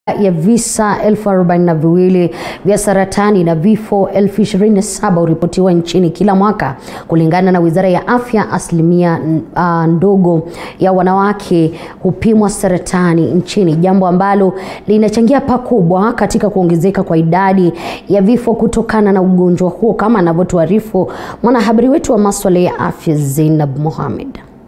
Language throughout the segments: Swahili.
ya visa elfu arobaini na viwili vya saratani na vifo elfu ishirini na saba huripotiwa nchini kila mwaka. Kulingana na Wizara ya Afya, asilimia uh, ndogo ya wanawake hupimwa saratani nchini, jambo ambalo linachangia pakubwa katika kuongezeka kwa idadi ya vifo kutokana na ugonjwa huo, kama anavyotuarifu mwanahabari wetu wa masuala ya afya Zainab Mohamed.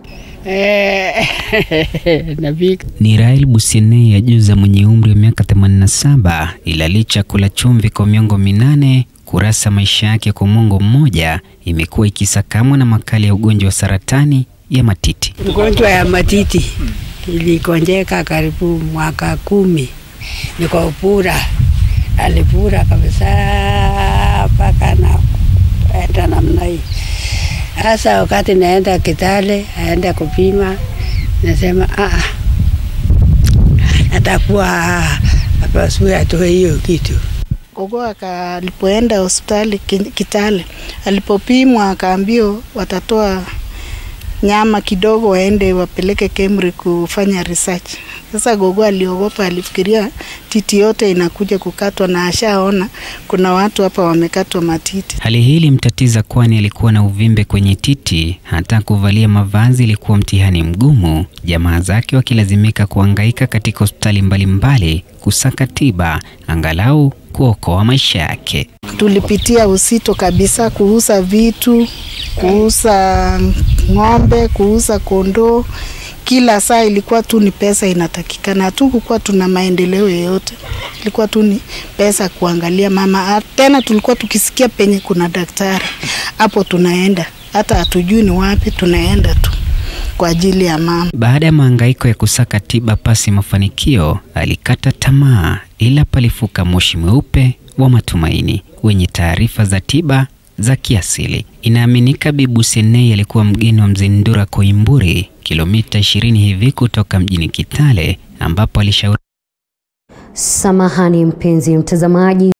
Ni Rael Busiene Yajuza mwenye umri wa miaka 87, ila licha ya kula chumvi kwa miongo minane, kurasa maisha yake kwa mwongo mmoja imekuwa ikisakamwa na makali ya ugonjwa wa saratani ya matiti. Ugonjwa ya matiti ilikonjeka karibu mwaka kumi, niko pura, alipura kabisa mpaka na enda namna hii sasa wakati naenda Kitale aenda kupima, nasema ah, atakuwa apasue atoe hiyo kitu. Gogo alipoenda hospitali Kitale, alipopimwa akaambiwa watatoa nyama kidogo, waende wapeleke Kemri kufanya research. Sasa gogo aliogopa, alifikiria titi yote inakuja kukatwa, na ashaona kuna watu hapa wamekatwa matiti. Hali hii ilimtatiza, kwani alikuwa na uvimbe kwenye titi. Hata kuvalia mavazi ilikuwa mtihani mgumu, jamaa zake wakilazimika kuhangaika katika hospitali mbalimbali kusaka tiba, angalau kuokoa maisha yake. Tulipitia usito kabisa, kuuza vitu, kuuza ng'ombe, kuuza kondoo kila saa ilikuwa tu ni pesa inatakikana. Hatukukuwa tuna maendeleo yoyote, ilikuwa tu ni pesa kuangalia mama. Tena tulikuwa tukisikia penye kuna daktari hapo tunaenda, hata hatujui ni wapi, tunaenda tu kwa ajili ya mama. Baada ya mahangaiko ya kusaka tiba pasi mafanikio, alikata tamaa, ila palifuka moshi mweupe wa matumaini wenye taarifa za tiba za kiasili. Inaaminika Bibu Senei alikuwa mgeni wa Mzee Ndura Koimburi, kilomita 20 hivi kutoka mjini Kitale, ambapo alishauri. Samahani mpenzi mtazamaji.